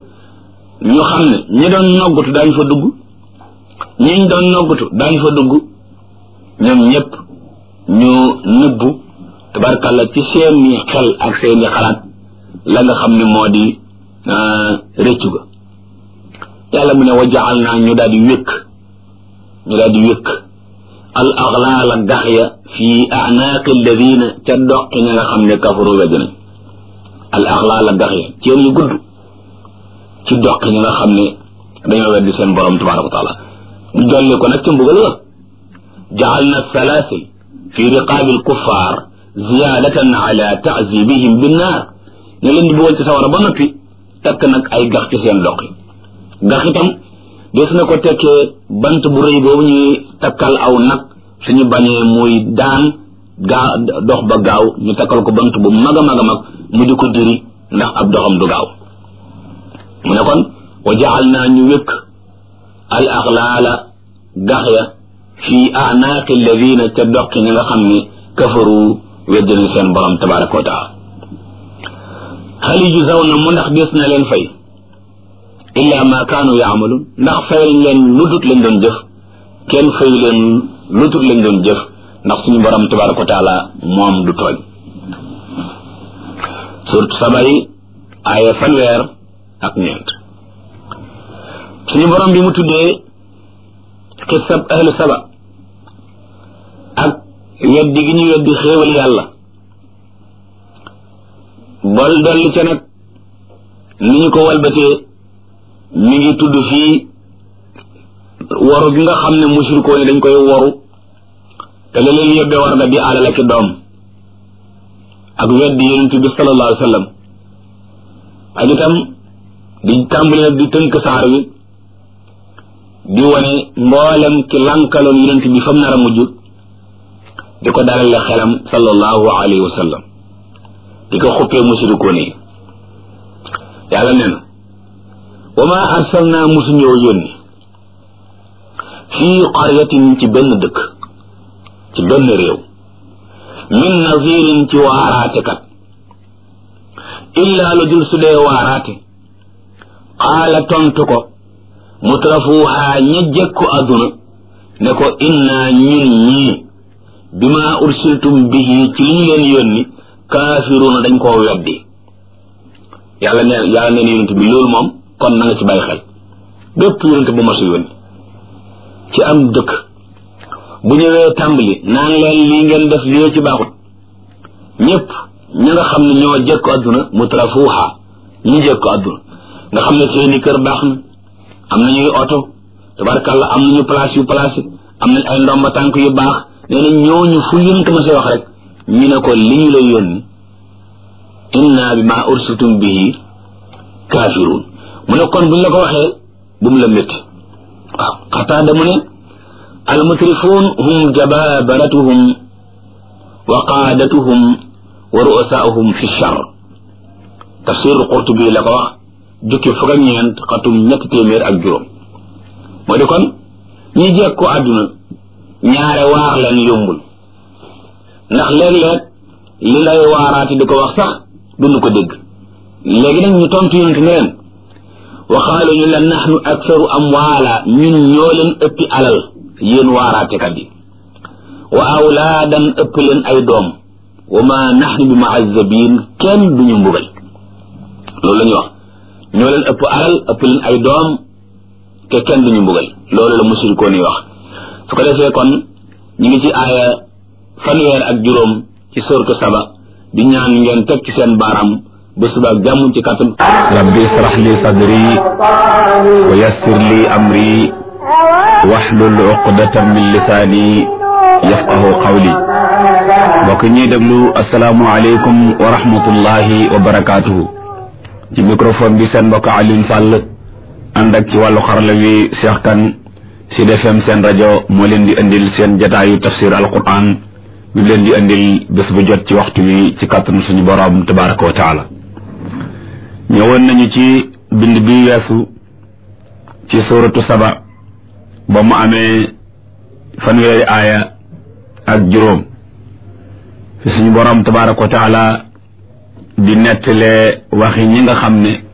ñu xam ne ñi doon noggatu daañu fa dugg ñiñ doon noggatu daañu fa dugg ñoom ñëpp ñu nëbbu tabarkalla ci seeni xel ak seeni xalaat la nga xam ne moo di rëccu ga yàlla mu ne wa jaal naa ñu daal di wékk ñu daal di wékk al aglaala gax ya fi anaaqi alladina ca doqi ña nga xam ne kafaru wedd nañ al aglaala gax ya ceen yu gudd ci doqi ña nga xam ne dañoo weddi seen borom tabaraka wa taala ñu dolli ko nag ca mbugal ga jaal na salaasil fi riqaabi alkuffar ziyaadatan ala taazibihim binnaar ñu leen di bëggoon ci sawara ba noppi takk nag ay gax ci seen doqi gax itam des na ko tekkee bant bu rëy boobu ñuy takkal aw nag suñu bañee muy daan gaa dox ba gaaw ñu takkal ko bant bu mag a mag a mag mu di ko diri ndax ab doxam du gaaw mu ne kon wa jaal naa ñu wékk al axlaala gax ya fi anaaqi alladina ca doqi ñi nga xam ne kafaru weddina seen borom tabaraka wa taala hal yujzawna mu ndax des na leen fay illa ma kaanu yaamaluun ndax fay leen lu dut lañ doon jëf kenn fay leen lu dut lañ doon jëf ndax suñu borom tabaraka wa taala moom du tooñ surtout sabay aaya fanweer ak ñeent suñu borom bi mu tuddee xisab ahlu saba ak weddi gi ñu weddi xéewal yàlla bol dolli ca nag ni ñu ko walbatee mi ngi tudd fii waru gi nga xam ne mushrikoo ni dañ koy waru te la leen yóbbee war nga di alal ak doom ak weddi yonent bi sallallahu alayhi wa sallam ak itam di tàmbali nag di tënk saar wi di wane mboolem ki lankaloon yonent bi fam nar a mujj di ko dalale xelam sallallahu alayhi wa sallam di ko xuppee mushrikoon yi yàlla nee na wa ma arsalna musuñoo yónni fii qaryatin ci benn dëkk ci benn réew min nazirin ci waaraate kat illaa lu dul su dee waaraate qaala tontu ko mutrafuuhaa ña jekku àdduna ne ko innaa ñun ñii bima ursiltum bihi ci li ñu leen yónni kaafiruuna dañ koo weddi yàlla ne yàlla neen yonent bi loolu moom kon na nga ci bàyyi xel bépp yonent bu masu yónni ci am dëkk bu ñëwee tàmbali naan leen lii ngeen def lii ci baaxut ñëpp ña nga xam ne ñoo jekku àdduna mutrafuuhaa ñu jekku àdduna nga xam ne seeni kër baax na am nañuy oto tabarkàlla am nañu place yu place am nañ ay ndomba tànk yu baax nee na ñooñu fu yonent ma say wax rek ñu ne ko li ñu lay yónni inna bi ma ursiltum bihi kaafiruun mu ne kon buñ la ko waxee bu mu la métti waaw xataa mu ne almutrifuun hum jababaratuhum wa qaadatuhum wa ru'asaahum fi char tafsir qurtubi la ko wax jukki fukk ak ñeent xatum ñetti téeméer ak juróom moo di kon ñi jekk ko àdduna ñaare waar leen yombul ndax léeg-léeg li lay waaraati di ko wax sax duñu ko dégg léegi nag ñu tontu yonent ne leen waxaalu ñu la naxnu aksaru amwaala ñun ñoo leen ëppi alal yéen waaraatekat yi wa awlaadan ëpp leen ay doom wa ma naxnu bi muazzabiin kenn duñu mbugal loolu la ñu wax ñoo leen ëpp alal ëpp leen ay doom te kenn duñu mbugal loolu la musirikoon yi wax su ko defee kon ñu ngi ci aaya fanweer ak juróom ci sortu saba di ñaan ngeen teg ci seen baaraam ba suba ak jàmm ci kàttan rabbi israh li sadri wa yassir li amri wahlul uqdatan min lisaani yafqahu qawli mbokk ñuy déglu asalaamu aleykum wa rahmatullahi wa barakaatuhu ci microphone bi seen mbokk Alioune Sall ànd ak ci wàllu xarala wi Cheikh Kane Sud FM seen rajo moo leen di indil seen jataayu tafsir alquran bi leen di indil bés bu jot ci waxtu wi ci kàttanu suñu borom tabaraka wa taala ñëwoon nañu ci bind bi weesu ci suratu saba ba mu amee fanweeri aaya ak juróom fi suñu borom tabaraka wa taala di nettalee waxi ñi nga xam ne